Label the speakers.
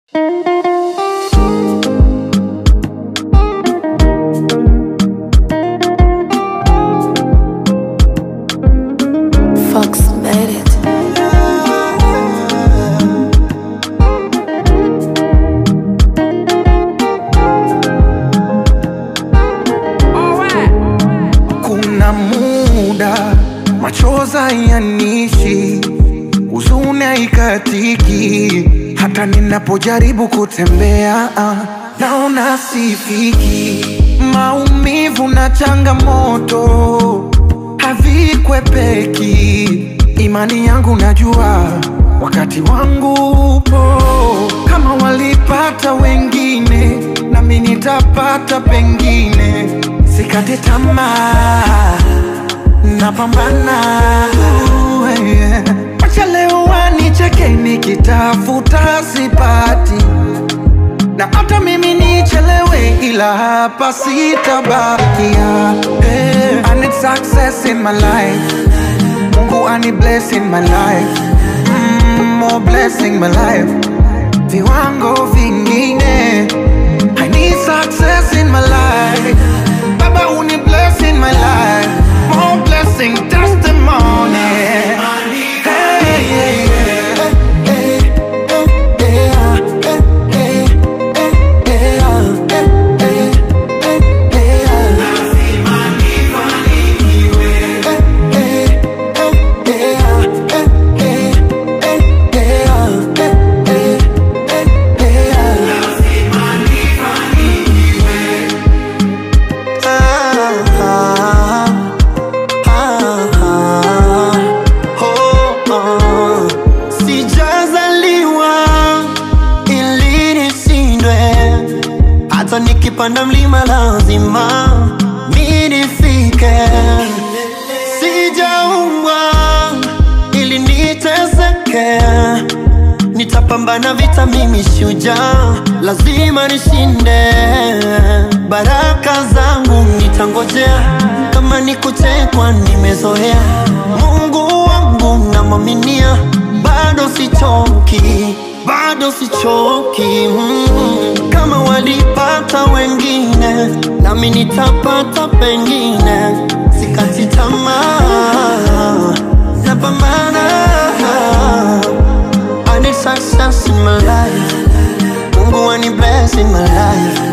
Speaker 1: Fox made it.
Speaker 2: Kuna muda machoza yanishi, huzuni haikatiki, hata ninapojaribu kutembea ah, naona sifiki. Maumivu na changamoto havikwepeki, imani yangu najua wakati wangu upo. Kama walipata wengine, nami nitapata pengine. Sikate tamaa, napambana. Uh, yeah. Acha leo wanicheke nikitafuta sipati, na hata mimi nichelewe, ila hapa sitabakia. Hey, I need success in my life, Mungu ani bless in my life, mm, more blessing my life, viwango vingine. I need success in my life, Baba uni bless in my life, more blessing testimony. Hey, yeah, yeah. Hey, hey, hey, ah, hey, hey, hey, hey, ah, hey, hey, hey, hey, ah.
Speaker 3: ili nishindwe hata nikipanda mlima lazima mi nifike. Sijaumbwa ili niteseke, nitapambana vita, mimi shujaa, lazima nishinde. Baraka zangu nitangojea, kama ni kuchekwa nimezoea. Mungu wangu namwaminia, bado sichoki, bado sichoki mm. Kama walipata wengine, nami nitapata pengine. Sikati tamaa, napambana. I need success in my life, Mungu ani bless in my life